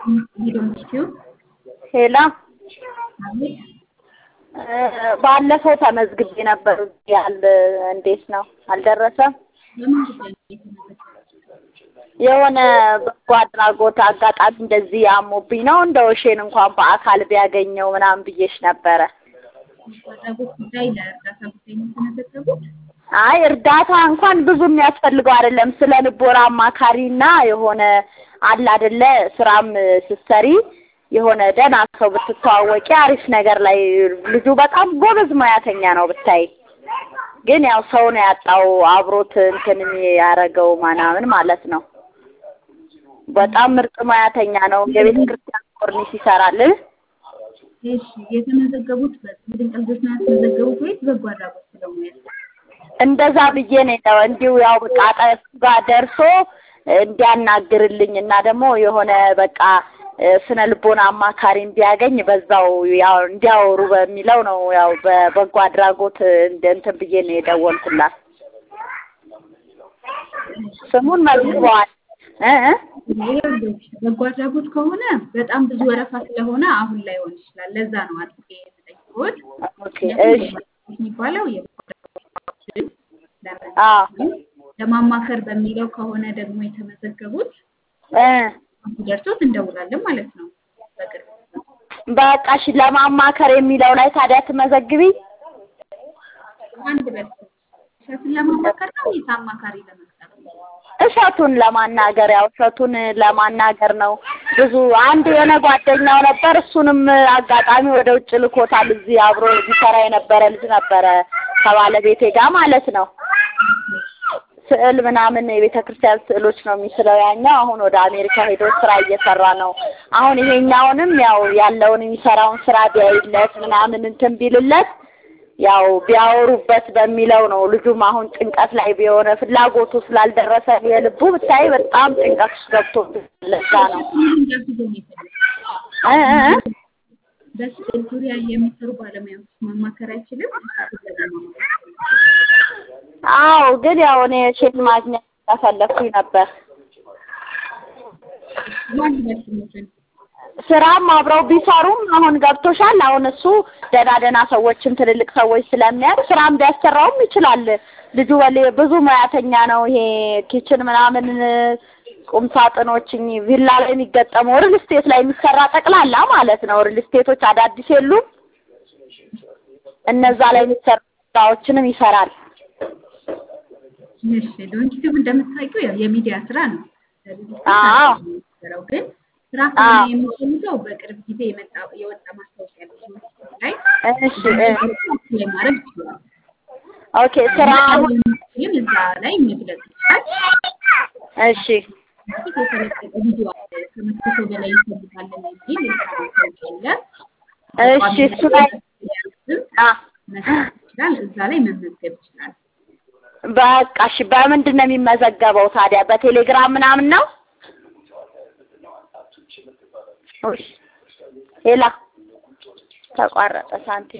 ሄላ ባለፈው ተመዝግቤ ነበር ያል እንዴት ነው አልደረሰም? የሆነ በጎ አድራጎት አጋጣሚ እንደዚህ አሞብኝ ነው እንደው እሼን እንኳን በአካል ቢያገኘው ምናምን ብዬሽ ነበረ። አድራጎት ጉዳይ ለእርዳታ ጉዳይ ነው የተመዘገቡት? አይ እርዳታ እንኳን ብዙ የሚያስፈልገው አይደለም። ስለ ልቦና አማካሪና የሆነ አለ አይደለ ስራም ስትሰሪ የሆነ ደህና ሰው ብትተዋወቂ አሪፍ ነገር ላይ ልጁ በጣም ጎበዝ ሙያተኛ ነው ብታይ። ግን ያው ሰው ነው ያጣው አብሮት እንትን ያደረገው ምናምን ማለት ነው። በጣም ምርጥ ሙያተኛ ነው። የቤተ ክርስቲያን ኮርኒስ ይሰራል። እሺ የተመዘገቡት በድንቅ ልጆች ነው ያስመዘገቡት ወይስ በጎ አድራጎት ብለው ነው ያስመዘገቡት? እንደዛ ብዬ ነው የጠው እንዲሁ ያው በቃ አጠገቡ ጋር ደርሶ እንዲያናግርልኝ እና ደግሞ የሆነ በቃ ስነ ልቦና አማካሪ እንዲያገኝ በዛው ያው እንዲያወሩ በሚለው ነው ያው በበጎ አድራጎት እንደ እንትን ብዬ ነው የደወልኩላት። ስሙን መዝግበዋል እ እ ይኸውልሽ በጎ አድራጎት ከሆነ በጣም ብዙ ወረፋ ስለሆነ አሁን ላይ ሆን ይችላል። ለዛ ነው አጥቄ የምጠይቅዎት። ኦኬ እሺ የሚባለው የበጎ አድራጎት አዎ ለማማከር በሚለው ከሆነ ደግሞ የተመዘገቡት እ ሲደርሶት እንደውላለን ማለት ነው። በቅርብ በቃ እሺ ለማማከር የሚለው ላይ ታዲያ ትመዘግቢ አንድ በል እሸቱን ለማማከር ነው ወይስ አማካሪ ለመቅጠር ነው? እሸቱን ለማናገር ያው እሸቱን ለማናገር ነው። ብዙ አንድ የሆነ ጓደኛው ነበር። እሱንም አጋጣሚ ወደ ውጭ ልኮታል። እዚህ አብሮ ሊሰራ የነበረ ልጅ ነበረ ከባለቤቴ ጋር ማለት ነው። ስዕል ምናምን የቤተ ክርስቲያን ስዕሎች ነው የሚስለው ያኛው። አሁን ወደ አሜሪካ ሄዶ ስራ እየሰራ ነው። አሁን ይሄኛውንም ያው ያለውን የሚሰራውን ስራ ቢያይለት ምናምን እንትን ቢልለት ያው ቢያወሩበት በሚለው ነው። ልጁም አሁን ጭንቀት ላይ ቢሆነ ፍላጎቱ ስላልደረሰ የልቡ ብታይ በጣም ጭንቀት ውስጥ ገብቶ ለዛ ነው እ እ እ በስዕል ዙሪያ የሚሰሩ ባለሙያዎች ማማከር አይችልም? አዎ ግን ያው እኔ ሼት ማግኘት ስለፈለኩኝ ነበር። ማን ይመስልሻል? ስራም አብረው ቢሰሩም አሁን ገብቶሻል። አሁን እሱ ደህና ደህና ሰዎችን ትልልቅ ሰዎች ስለሚያውቅ ስራም ቢያሰራውም ይችላል። ልጁ በሌ ብዙ ሙያተኛ ነው። ይሄ ኪችን ምናምን ቁም ሳጥኖች እኚህ ቪላ ላይ የሚገጠመው ሪል ስቴት ላይ የሚሰራ ጠቅላላ ማለት ነው። ሪል ስቴቶች አዳዲስ የሉም። እነዛ ላይ የሚሰሩ ስራዎችንም ይሰራል። እሺ ዶንኪቲቭ እንደምታውቂው ያው የሚዲያ ስራ ነው። አዎ የሚሰራው ግን ስራ ከሆነ የሚፈልገው በቅርብ ጊዜ የመጣ የወጣ ማስታወቂያ ላይ እሺ እ ላይ ማድረግ ይችላል። ኦኬ ስራ አሁን ግን እዛ ላይ መግለጽ ይችላል። እሺ በፊት የተለቀቀ ቪዲዮ አለ ከመቶ ሰው በላይ ይፈልጋለን የሚል የስራ ማስታወቂያ አለ። እሺ እሱ ላይ አ መስራት ይችላል። እዛ ላይ መመዝገብ ይችላል። በቃ እሺ በምንድን ነው የሚመዘገበው ታዲያ? በቴሌግራም ምናምን ነው? ሄላ ተቋረጠ ሳንቲም